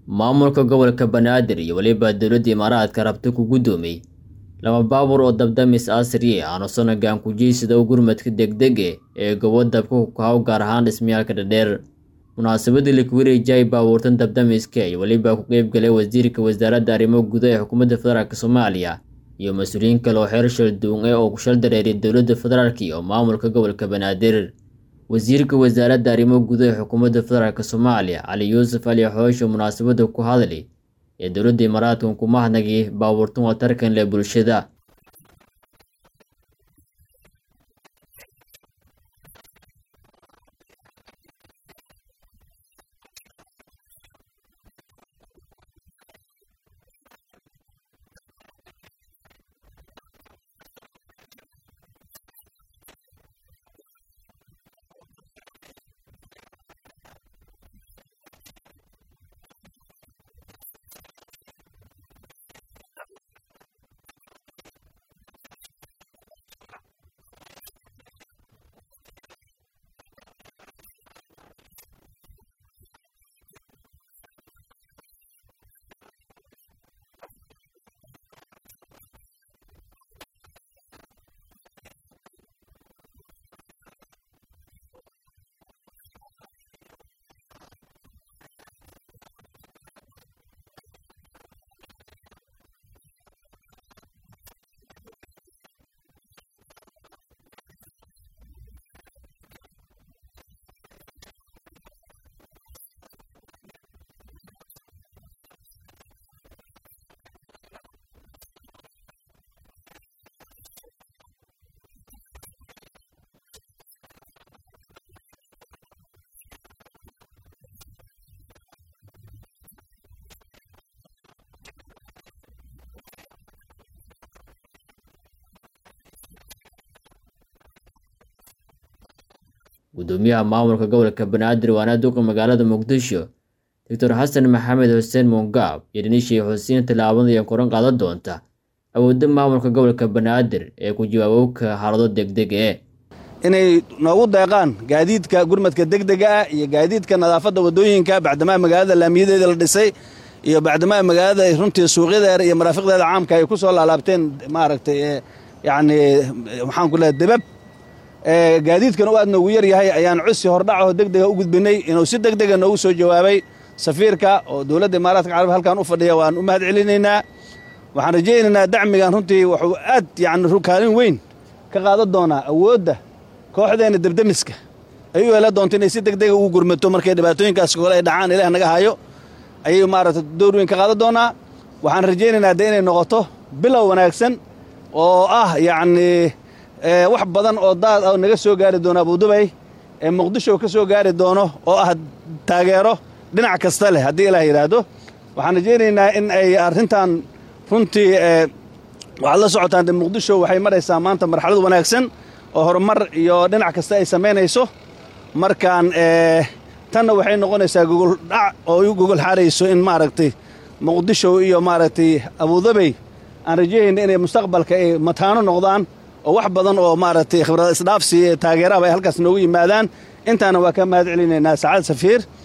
maamulka gobolka banaadir iyo weliba dowladda imaaraadka rabta ku guddoomiyey laba baabuur oo dabdamis asri aanu sonagan kujiisida u gurmadka degdege ee gobo dabka ku kahaw gaar ahaan dhismayaalka dhadheer munaasabadii lakuwareejiyay baabuurtan dabdamiska iyo weliba ku qeyb galay wasiirka wasaaradda arrimo guda ee xukuumadda federaalk soomaaliya iyo mas-uuliyiin kale oo xeer shalduun ee oo ku shal dareeriya dowladda federaalk iyo maamulka gobolka banaadir wasiirka wasaaradda arrimo guda ee xukuumadda federaalk soomaaliya cali yuusuf ali xoosho munaasabadda ku hadlay ee dowladda imaaraadkan ku mahadnagay baabuurtan watarkan leh bulshada gudoomiyaha maamulka gobolka banaadir waana duqa magaalada muqdisho doctor xasan maxamed xuseen muungaab iyo dhinishay xuseen tallaabadaya koran qaadan doonta awoodda maamulka gobolka banaadir ee ku jawaabowka xaalado degdeg ee inay noogu deeqaan gaadiidka gurmadka degdega ah iyo gaadiidka nadaafadda waddooyinka bacdamaa magaalada laamiyadeeda la dhisay iyo bacdamaa magaalada runtii suuqyadeeda iyo maraafiqdeeda caamka ay ku soo laalaabteen maaragtay yacni maxaan ku leehay debab gaadiidkan u aad noogu yar yahay ayaan codsi hordhacaho degdega u gudbinay inuu si degdega noogu soo jawaabay safiirka oo dowladda imaaraadka carab halkan u fadhiya waan u mahad celinaynaa waxaan rajaynaynaa dacmigan runtii wuxuu aad yacni kaalin weyn ka qaadan doonaa awoodda kooxdeenna debdemiska ay u hela doonto inay si degdega ugu gurmato markay dhibaatooyinkaas kole ay dhacaan ilaah naga hayo ayay maaragta door weyn ka qaadan doonaa waxaan rajaynaynaa de inay noqoto bilow wanaagsan oo ah yacnii wax badan oo daad ah naga soo gaari doono abudubay ee muqdisho ka soo gaari doono oo ah taageero dhinac kasta leh haddii ilaah yidhaahdo waxaan rajaynaynaa in ay arrintan runtii waxaad la socotaan de muqdisho waxay maraysaa maanta marxalad wanaagsan oo horumar iyo dhinac kasta ay samaynayso markaan tanna waxay noqonaysaa gogoldhac oo u gogol xaarayso in maaragtay muqdisho iyo maaragtay abudabey aan rajayayna inay mustaqbalka ay mataano noqdaan oo wax badan oo maaragtay khibrad isdhaafsi taageeraba ay halkaas noogu yimaadaan intaana waa ka mahad celinaynaa sacaad safiir